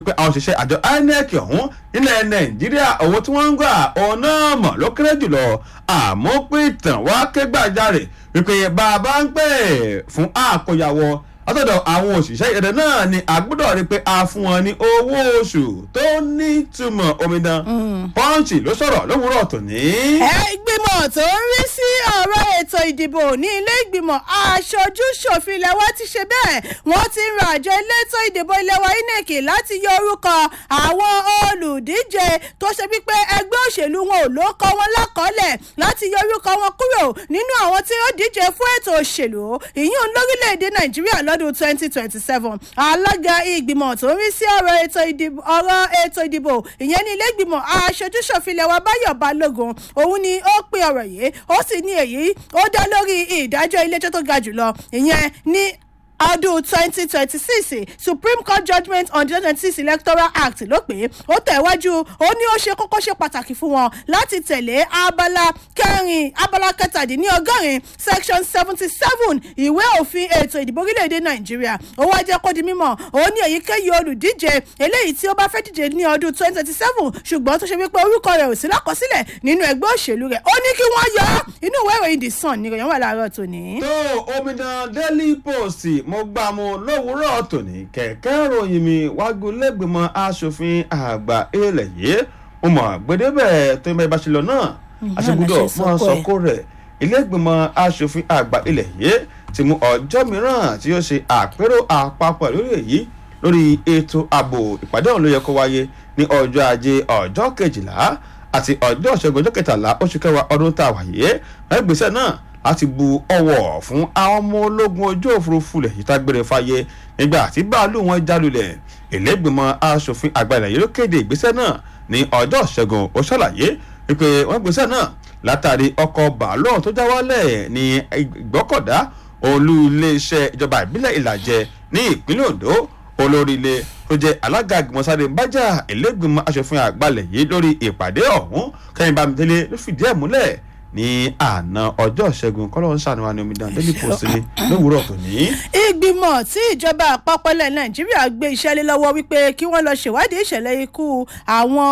pé àwọn òṣìṣẹ́ àjọ inec ọ̀hún nílẹ̀ nàìjíríà owó tí wọ́n ń gbà òun náà mọ̀ ló kéré jùlọ àmọ́ pé ìtàn wá ké gbàjarè wípé bàbá ń pè fún àkóyawọ́ látọ̀dọ̀ àwọn òṣìṣẹ́ ìrẹ̀lẹ̀ náà ni a gbọ́dọ̀ rí pé a fún wọn ní owó oṣù tó nítumọ̀ omidan pọ́ǹchì ló sọ̀rọ̀ lówùúrọ̀ tòní. ẹ ìgbìmọ̀ tó ń rí sí ọ̀rọ̀ ètò ìdìbò ní ilé ìgbìmọ̀ aṣojú ṣòfin ilẹ̀ wa ti ṣe bẹ́ẹ̀ wọ́n ti ń ra àjọ elétò ìdìbò ilẹ̀ wa inec láti yọ orúkọ àwọn olùdíje tó ṣe wípé ẹgbẹ́ òṣèlú wọn ò ló kọ́ wọn lákọ́lẹ̀ láti yọ orúkọ wọn kúrò nínú àwọn tí ó díje fún ètò òṣèlú ìyún lórílẹ̀‐èdè nàìjíríà lọ́dún twenty twenty seven alága ìgbìmọ̀ tó ń rí sí ọ̀rọ̀ ètò ìdìbò ọ̀rọ̀ ètò ìdìbò ìyẹn ní ilé ìgbìmọ̀ aṣojú ṣòfin ilẹ̀ wa báyọ̀ balógun òun ni ó pe ọ̀rọ̀ yìí ó sì ní èyí ó dá lórí ìdájọ́ ilé ẹjọ́ tó ga jùlọ ìyẹn ní ọdún twenty twenty six supreme court judgement on the twenty six electoral act ló pé ó tẹ̀wájú ó ní ó ṣe kókó ṣe pàtàkì fún wọn láti tẹ̀lé abala kẹrin abala kẹtàdínlọ́gọ́rin section seventy seven ìwé òfin ètò ìdìbò orílẹ̀-èdè nàìjíríà ó wá jẹ́ kó di mímọ̀ ó ní èyíkéyìí olùdíje eléyìí tí ó bá fẹ́ díje ní ọdún twenty twenty seven ṣùgbọ́n tó ṣe wípé orúkọ rẹ̀ ò sí lákọsílẹ̀ nínú ẹgbẹ́ òṣèlú rẹ̀ ó ní kí wọ́n yọ ọ́ inú ìwé ìròyìn the sun ni ìròyìn wà láàárọ̀ tòní. tó omidan daily post mo gbà mu lówùúrọ̀ tòní kẹ̀kẹ́ ròyìn mi wájú lẹ́gbẹ̀mọ asòfin àgbà ilẹ̀ yìí mo mọ̀ gbẹdẹ́bẹ̀ tó ń bá ibà ṣe lọ náà àṣegbúdọ̀ mọ́ sọ́kó rẹ̀ ilé-ìgbìmọ̀ asòfin àgbà ilẹ̀ yìí ti mú ọjọ́ mìíràn tí yóò ṣe àpérò àpapọ̀ lórí èyí lórí ètò ààbò ìpàdé ọ̀hún ló yẹ kó wáyé ní ọjọ́ ajé ọjọ́ kejìlá àti ọjọ́ ìṣẹ́gun ọjọ́ kẹtàlá oṣù kẹwàá ọdún tá a wáyé ẹgbẹ́sẹ̀ náà láti bu ọwọ́ fún àwọn ọmọ ológun ojú òfurufú lẹ̀ yìí tágbére fáyé nígbà tí báàlù wọn jálulẹ̀ ìlẹ́gbìmọ̀ asòfin àgbà ilẹ̀ yìí ló kéde ìgbésẹ̀ náà ní ọjọ́ ìṣẹ́gun ó ṣàlàyé wípé wọ́n gbésẹ̀ náà látàrí ọkọ̀ bàálù tó já wálẹ̀ ní ìgbọ́kọ̀dá olú iléeṣẹ́ ìjọba ìbílẹ̀ ìlàjẹ ní ìpínlẹ̀ ondo olórí ilé tó jẹ́ alága ìgbìmọ̀sáré bájà ìlẹ́gbìmọ̀ asòfin àgbà ilẹ̀ yìí lórí ìpàdé ọ̀hún kẹ́yìn bámidélé ló fìdí ẹ̀ múlẹ̀ ní àná ọjọ́ ìṣẹ́gun kọ́lọ́ ń ṣàníwá ní omidan daily post ní lówùúrọ̀ tòní. ìgbìmọ̀ tí ìjọba àpapọ̀ ilẹ̀ nàìjíríà gbé iṣẹ́ lé lọ́wọ́ wípé kí wọ́n lọ ṣèwádìí ìṣẹ̀lẹ̀ ikú àwọn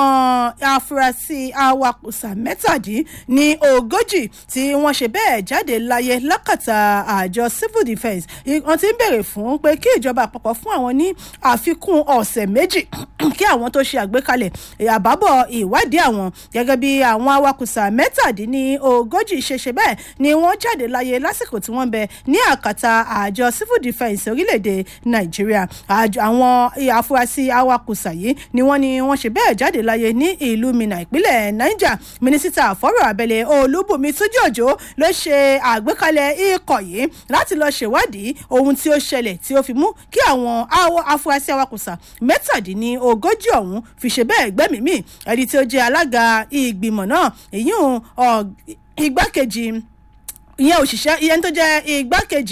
afurasí awakùsà mẹ́tàdín ní ogójì tí wọ́n ṣe bẹ́ẹ̀ jáde láyé lákàtà àjọ civil defence wọ́n ti ń béèrè fún pé kí ìjọba àpapọ̀ fún àwọn ní àfikún ọ̀sẹ̀ méjì kí àwọn tó ṣe àgbékalẹ̀ àbábọ̀ ìwádìí àwọn gẹ́gẹ́ bí àwọn awakùsà mẹ́tàdín ní ogójì ṣeṣe bẹ́ẹ̀ ni wọ́n jáde láyé lásìkò tí wọ́n bẹ ní àkàtà àjọ civil defence orílẹ̀-èdè nàìjíríà àwọn afurasí awakùsà yìí ni wọ́n ní wọ́n ṣe bẹ́ẹ̀ jáde láyé ní ìlú minna ìpínlẹ̀ niger mínísítà fọ́rọ̀ abẹ́lé olúbùnmi túnjí òjò ló ṣe àgbékalẹ̀ ikọ̀ yìí láti lọ ṣèwádìí ohun tí ó ṣẹlẹ̀ tí ó fi mú kí àwọn afurasí awakùsà mẹ́tàdínní ogójì ọ̀hún fi ṣe bẹ́ẹ̀ gbẹ́mìí ẹni tí ó jẹ́ alága ìgbìmọ̀ náà èyí igbákejì ìyẹn òṣìṣẹ́ ìyẹn tó jẹ́ igbákejì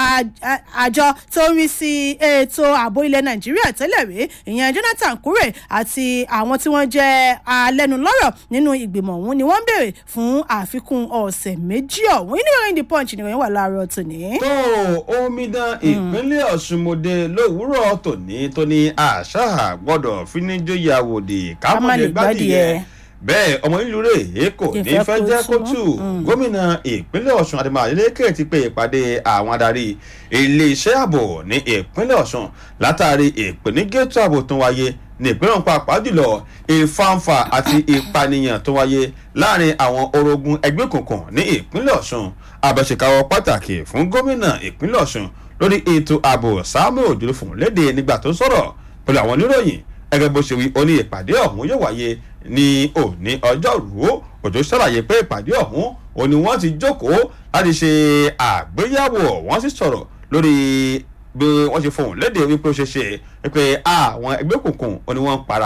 àjọ tó ń rí sí ètò ààbò ilẹ̀ nàìjíríà tẹ́lẹ̀ rí ìyẹn jonathan kure àti àwọn tí wọ́n jẹ́ alẹ́nulọ́rọ̀ nínú ìgbìmọ̀ ọ̀hún ni wọ́n ń béèrè fún àfikún ọ̀sẹ̀ méjì ọ̀hún inú ìròyìn the punch ni ìròyìn wà láàárọ̀ tòní. tó omidan ìpínlẹ̀ ọ̀ṣunmọdé lówùúrọ̀ tòní tó ní àṣà gbọ́dọ̀ fíníjóyè àwòdì kámọ́lé gbádìyẹ bẹ́ẹ̀ ọmọ ìlú rẹ̀ èkó ní fẹ́ jẹ́ kótó gómìnà ìpínlẹ̀ ọ̀sùn àdìmọ̀ àdélékè ti pe ìpàdé àwọn adarí iléeṣẹ́ ààbò ní ìpínlẹ̀ ọ̀sùn látàrí ìpènígẹ́tò ààbò tó wáyé ní ìpínlẹ̀ ọ̀hún pàápàá jùlọ ìfàǹfà àti ìpànìyàn tó wáyé láàrin àwọn orogún ẹgbẹ́ òkùnkùn ní ìpínlẹ̀ ọ̀sùn abẹ́sẹ̀káwọ́ pàtàkì fún gómìnà ìpínlẹ̀ ọ̀sùn lórí ètò ààbò samuel òjòló fún léde nígbà tó sọ̀rọ̀ pẹ̀lú àwọn oníròyìn gẹ́gẹ́ bó ṣe wí ó ní ìpàdé ọ̀hún yóò wáyé ní òní ọjọ́rú òjò ṣàlàyé pé ìpàdé ọ̀hún òní wọ́n ti jókòó láti ṣe àgbéyàwó wọ́n sì sọ̀rọ̀ lórí bí wọ́n ṣe fohùn léde wípé ó ṣe ṣe wípé àwọn ẹgbẹ́ òkùnkùn òní wọ́n ń para wọn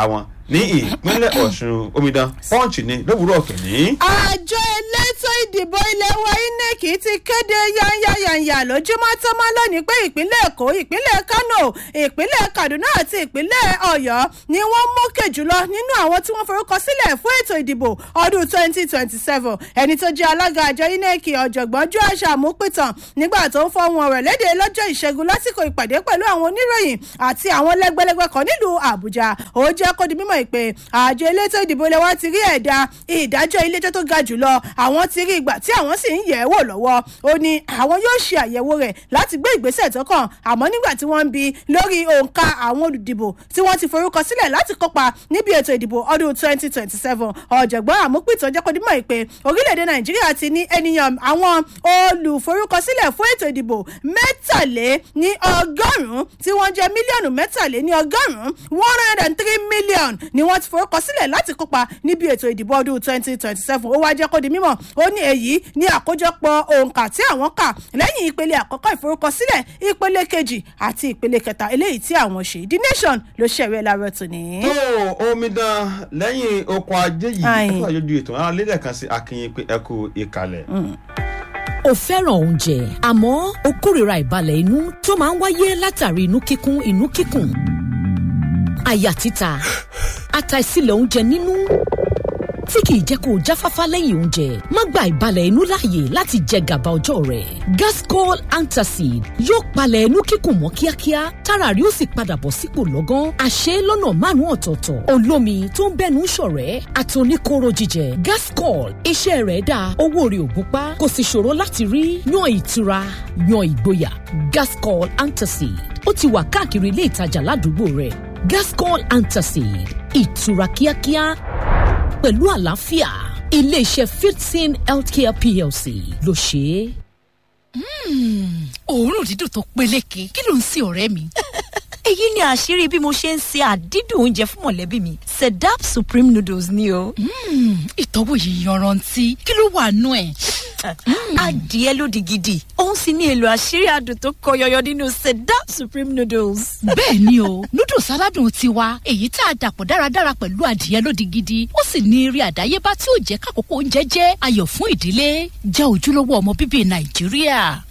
ní ìpínlẹ̀ ọ̀ṣun omidan punch ni lówùúrọ̀ tòní. àjọ elétò ìdìbò ilé wa inec ti kéde yányáyányá lójúmọ́ tó máa lónìí pé ìpínlẹ̀ èkó ìpínlẹ̀ kano ìpínlẹ̀ kaduna àti ìpínlẹ̀ ọ̀yọ́ ni wọ́n mókè jùlọ nínú àwọn tí wọ́n forúkọ sílẹ̀ fún ètò ìdìbò ọdún 2027 ẹni tó jẹ́ alága àjọ inec ọ̀jọ̀gbọ́n joash amúpìtàn nígbà tó ń fọhùn ọ̀rọ̀ léde lọ́jọ́ ìṣẹ́gun lásìkò ìpàdé pẹ̀lú àwọn oníròyìn àti àwọn lẹ́gbẹ́lẹ́gbẹ́ kan nílùú àbújá ó jẹ́ kó di mímọ̀ pé àjọ elétò ìdìbò ilé wa ti rí ẹ̀dá ìdájọ́ iléẹjọ́ tó ga jùlọ àwọn ti rí ìgbà tí àwọn sì ń yẹ̀ ẹ́ wò lọ́wọ́ ó ní àwọn yóò ṣe àyẹ̀wò rẹ̀ láti gbé ìgbésẹ̀ tó kàn àmọ́ nígbà tí wọ́n ń bi lórí òǹkà àwọn olùdìbò tí wọ́n ti forúkọ sílẹ̀ láti kópa níbi ètò ìdìbò ọdún 2027 ọ̀jọ̀gbọ́n àmúpìtàn jẹ́ kó di mímọ̀ pé orílẹ̀-èdè nàìjíríà ti ní ènìyàn àwọn olùforúkọsílẹ̀ fún ètò ìdìbò mẹ́tàlé ní ọgọ́rùn-ún tí wọ́n jẹ́ mílíọ̀nù mẹ́tàlé ní ọgọ́rùn-ún one hundred and three million ni wọ́n ti forúkọsílẹ̀ láti kópa níbi ètò ìdìbò ọdún twenty twenty seven ó wá jẹ́ kó di mímọ̀ ó ní èyí ní àkójọpọ̀ òǹkà tí àwọn kà lẹ́yìn ìpele àkọ́kọ́ ìforúkọsílẹ̀ ìpele kejì àti ìpele kẹta eléyìí tí àwọn ṣe the nation ló ṣẹ̀rẹ̀ láàárọ̀ tòní. tó omidan lẹ́yìn oko ajé yìí Ayin. ẹ̀kọ́ àjọjú ètò àwọn alẹ́lẹ̀ kan sí akínyìn pé ẹ̀kú ìkàlẹ̀. o fẹ́ràn oúnjẹ àmọ́ o kórìíra ìbalẹ̀ inú tó máa ń wáyé látàrí inú kíkún inú kíkùn àyà títa àtàìsílẹ̀ oúnjẹ nínú tí kìí jẹ́ kó o jáfáfá lẹ́yìn oúnjẹ má gba ìbalẹ̀ inú láàyè láti jẹ gàba ọjọ́ rẹ̀ gascol antacid yóò palẹ̀ inú kíkùn mọ́ kíákíá tára rí ó sì padà bọ̀ sípò lọ́gán àṣẹ lọ́nà márùn-ún ọ̀tọ̀ọ̀tọ̀ olómi tó ń bẹ́nu ṣọ̀rẹ́ àtòníkóró jíjẹ gascol iṣẹ́ rẹ̀ dáa owó rẹ̀ ò gúnpá kò sì ṣòro láti rí yan ìtura yan ìgboyà gascol antacid ó ti wà káàkiri ilé ìtajà ládùúgbò rẹ̀ gascol antacid ìtura kíákíá pẹ̀lú àlàáfíà iléeṣẹ́ fifteen healthcare plc ló ṣe é. òórùn dídùn tó peléke kí ló ń sin ọ̀rẹ́ mi. èyí ni àṣírí bí mo ṣe ń se àdídùn oúnjẹ fún mọ̀lẹ́bí mi sedap supreme noodles ni o. ìtọ́wò yìí yanrantí kí ló wà nú ẹ̀. adìẹ lódì gidi òun sì ní èlò àṣírí adùn tó kọ yọyọ nínú sedap supreme noodles. bẹ́ẹ̀ ni o noodles aládùn tiwa èyí tá a dàpọ̀ dáradára pẹ̀lú adìẹ lódì gidi ó sì ní eré àdáyébá tí ó jẹ́ kákòókò oúnjẹ jẹ́ ayọ̀ fún ìdílé jẹ́ ojúlówó ọmọ bíbí nàìjíríà.